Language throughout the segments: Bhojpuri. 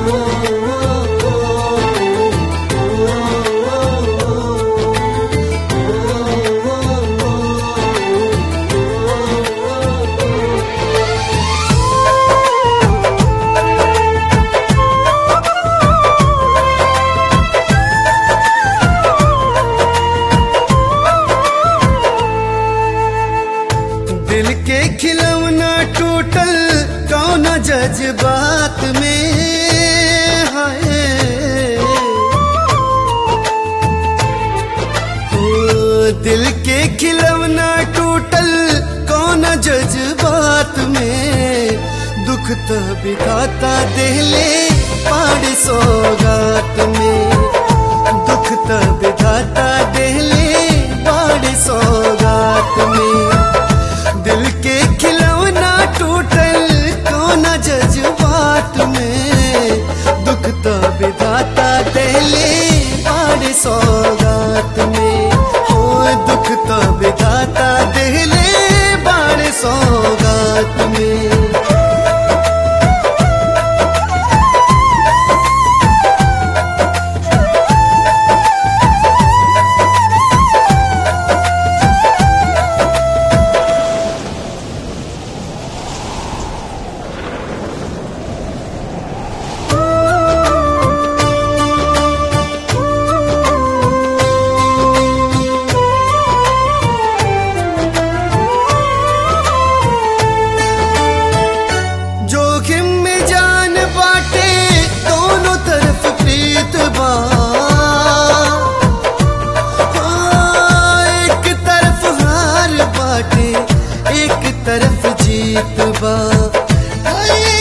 दिल के खिलौना टूटल कौन जज्बात में है ओ, दिल के खिलौना टूटल कौन जज्बात में दुख तो बिताता दिले पाड़ सौगात में दुख तो बिताता दिले पाड़ सौगात में दिल के खिलौना टूटल कोना जज्बात में दुख तो विधाता दिले पाड़ सौगात में हो दुख तो विधाता दिले पाड़ सौगात में जोखिम में जान बाटे दोनों तरफ प्रीत बा हाँ, एक तरफ हार बाटे एक तरफ जीत बा हाय,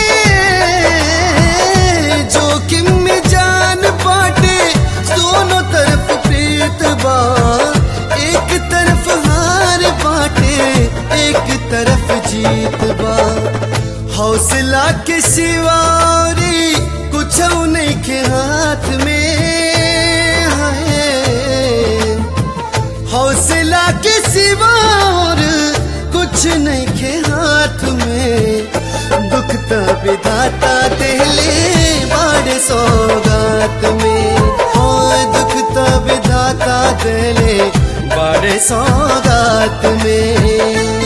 जोखिम में जान बाटे दोनों तरफ प्रीत बा एक तरफ हार बाटे एक तरफ जीत बा हौसला के सिवारी कुछ नहीं के हाथ में है हौसला के सिवार कुछ नहीं के हाथ में दुख तो विधाता दिले बड़े सौगात में हो दुख तो विधाता दिले बड़े सौगात में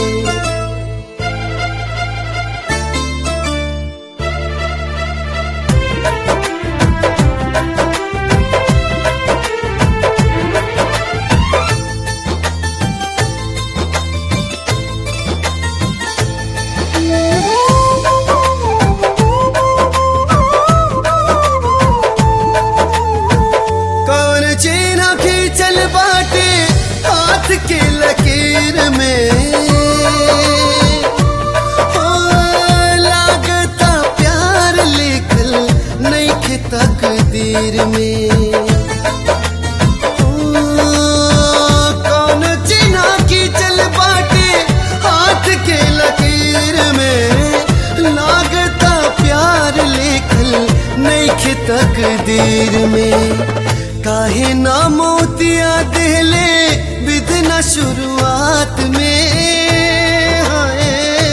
कौन चीना खींचल बाटे हाथ के लकीर में हो लागता प्यार लिखल नहीं के तकदीर में हो, कौन चीना खींचल बाटे हाथ के लकीर में लागता प्यार लिखल नहीं के तकदीर में काहे ना मोतिया दिले विधना शुरुआत में हाय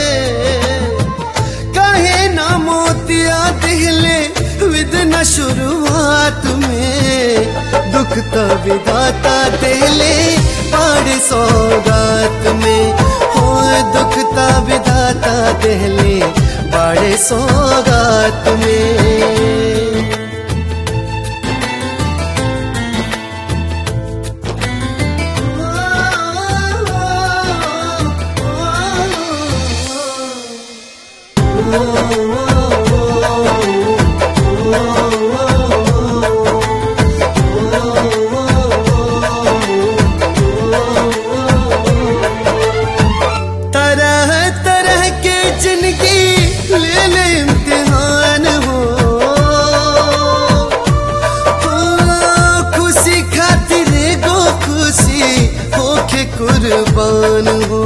काहे ना मोतिया दिले विधना शुरुआत में दुख तो विदाता दिले पाड़ सौगात में हो दुख तो विदाता दिले बड़े सौगात में तरह तरह के जिंदगी ले ले इम्तिहान हो हाँ, खुशी खातिर गो खुशी होके कुर्बान हो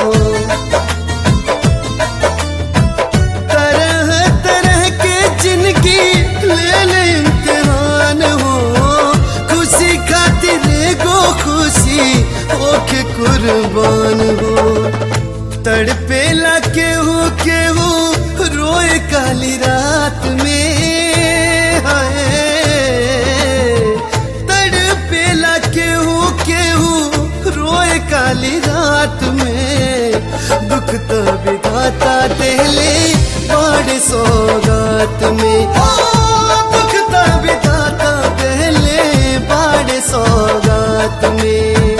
तरह तरह के जिंदगी ले ले इम्तिहान हो खुशी खातिर गो खुशी होके कुर्बान हो तड़पेला केहू केहू रोए काली रात में विधाता देले बड़ सौगात में ओ दुख त विधाता देले बड़ सौगात में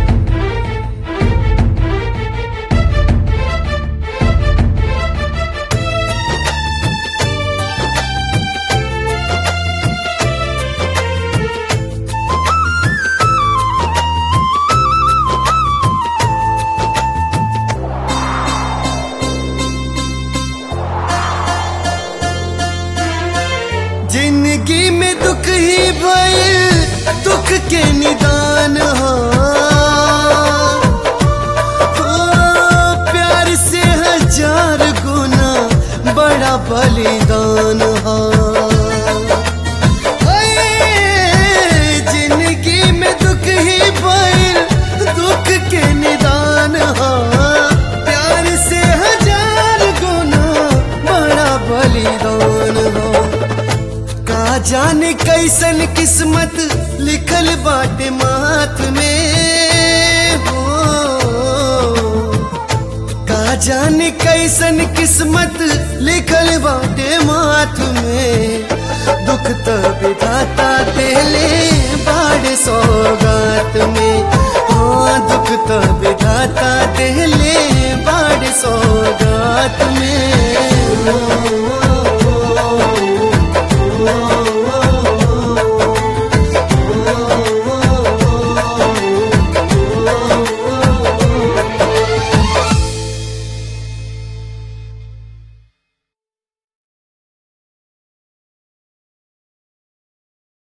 जिंदगी में दुख ही भइल दुख के निदान हो हो, प्यार से हजार गुना बड़ा बलिदान हो ओए, जिंदगी में दुख ही भइल दुख के निदान हो प्यार से हजार गुना बड़ा बलिदान हो का जाने कैसन किस्मत लिखल बाटे माथ में हो का जाने कैसन किस्मत लिखल बाटे माथ में दुख तो विधाता देले बाड़ सौगात में हाँ दुख तो विधाता देले बाड़ सौगात में